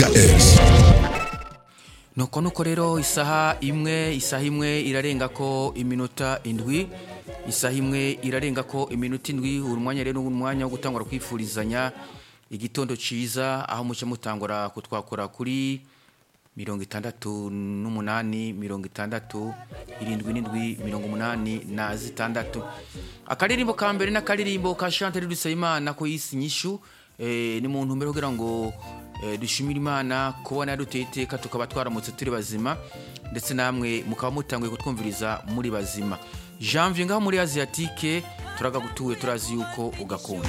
s nuko nuko rero isaha imwe isaha imwe irarenga ko iminota indwi isaha imwe irarenga ko iminota indwi uri mwanya rero umwanya wo gutangura kwifurizanya igitondo ciza aho muce mutangura kutwakura kuri mirongo itandatu n'umunani mirongo itandatu irindwi n'indwi mirongo umunani na zitandatu akaririmbo ka mbere n'akaririmbo ka chantere dusabimana ko yisi nyishu eh, ni mu ntumbero kugira ngo eh, dushimire imana kubona yaduteye iteka tukaba twaramutse turi bazima ndetse namwe mukaba mutanguye kutwumviriza muri bazima janvier ngaho muri asiatike turagagutuwe turazi yuko ugakunda